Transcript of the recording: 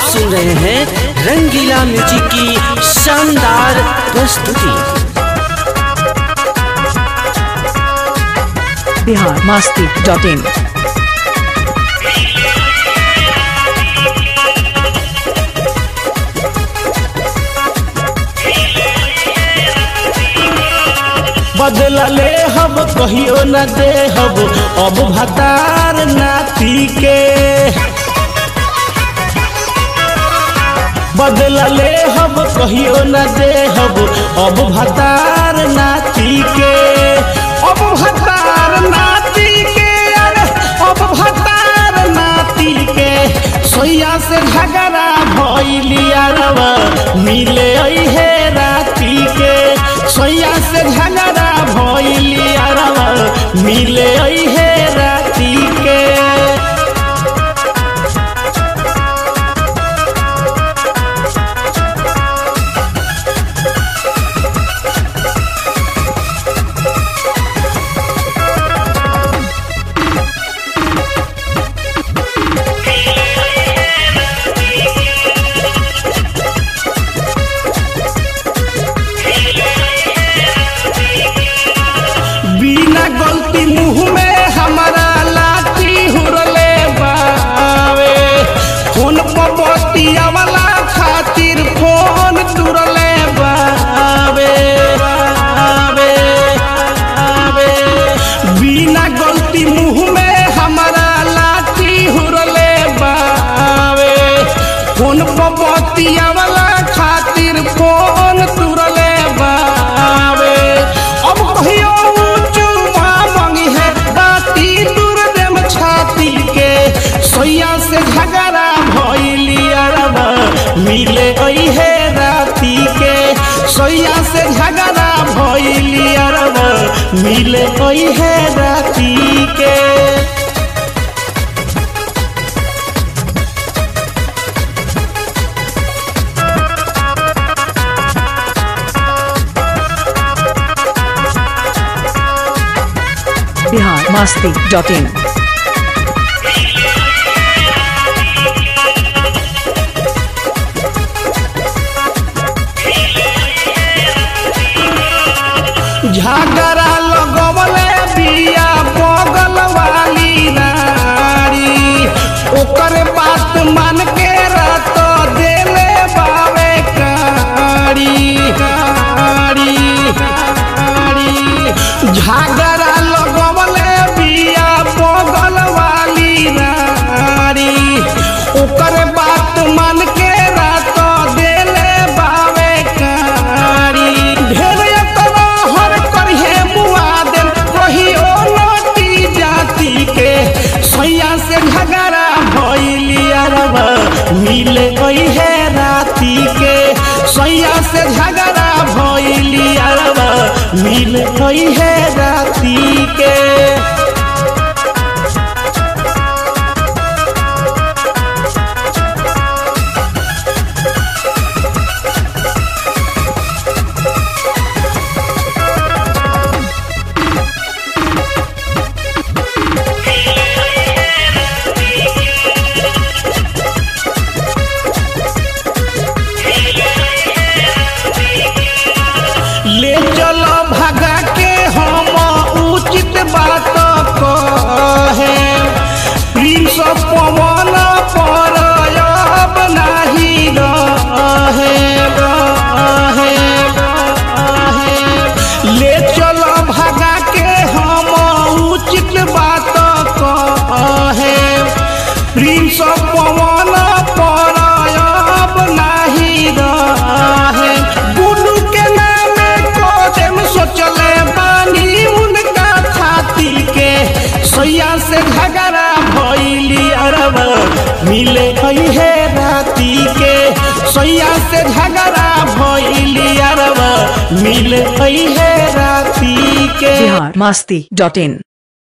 सुन रहे हैं रंगीला म्यूजिक की शानदार प्रस्तुति बिहार मास्ती डॉट इन बदला ले हब कहियो न दे हब अब भतार नाती के बदला ले हब कहियो न दे हब अब भतार नाती के अब भतार नाती के अरे अब भतार नाती के सोया से झगड़ा भइली अरवा मिले हे राती के सोया से झगड़ा भइली अरवा मिले हे राती के बिना गलती मुंह में हमारा लाठी हुरले बावे फोन पर बतिया वाला खातिर फोन तुरले बावे बावे बावे बिना गलती मुंह में हमारा लाठी हुरले बावे फोन पर बतिया वाला खातिर फोन तुरले बावे अब कहियो चुमा मंगी है राती दूर देम छाती के सोया से झगड़ा भइली अरबा मिले गई है राती के सोया से झगड़ा भइली अरबा मिले गई है राती के बिहार मास्ती डॉट इन झगड़ा लगवले बिया बगल वाली नारी ओकर बात मान के रात देले बावे कारी कारी कारी झगड़ा लगवले बिया बगल वाली नारी ओकर बात मान के रात देले बावे कारी ढेर एतना हर करिहे मुआ देन कहियो नटी जाति के सैया से झगड़ा भइली अरबा मिले गई है राती के सैया से झगड़ा भइली अरबा मिले गई है राती के ले चलो भगा के हम उचित बात कहे प्रिंस पवन पर अब नाही रहे रहे रहे ले चलो भगा के हम उचित बात कहे प्रिंस पवन पर अब नाही रहे गुडू के नामे कोदम सोचले बानी उनका छाती के सैया से झगड़ा भइली अरबा मिले गई है राती के सैया से झगड़ा भइली अरबा मिले गई है राती के बिहार मास्ती डॉट इन